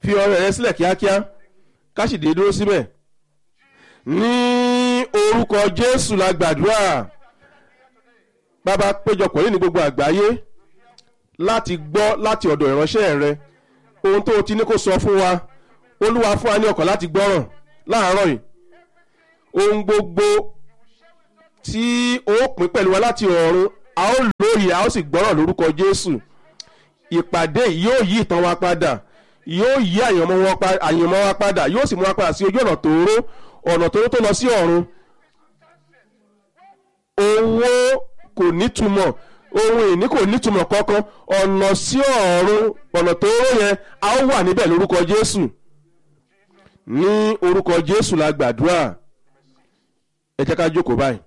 fi ọrẹ rẹ sílẹ̀ kíákíá ká sì dé dúró síbẹ̀ ní orúkọ jésù la gbàdúrà bàbá péjọpọ̀ yìí ní gbogbo àgbáyé láti gbọ́ láti ọ̀dọ̀ ìránṣẹ́ rẹ ohun tó o ti ní kó sọ fún wa olúwa fún wa ní ọkàn láti gbọ́ràn láàárọ̀ yìí ohun gbogbo tí ó pín pẹ̀lú wa láti ọ̀run a ó lóye a ó sì gbọ́ràn lórúkọ jésù ìpàdé yìí yóò yí ìtàn wa padà yóò yí àyànmọ́ wa pa- àyànmọ́ wa padà yóò sì mú wa padà sí ojú ọ̀nà tóóró ọ̀nà tóóró tó lọ sí ọ̀run owó kò nítumọ̀ ohun ìní kò nítumọ̀ kankan ọ̀nà sí ọ̀run ọ̀nà tóóró yẹn a ó wà níbẹ̀ lórúkọ jésù ní orúkọ jésù la gbàdúrà ẹ jẹ́ ká jókòó báyìí.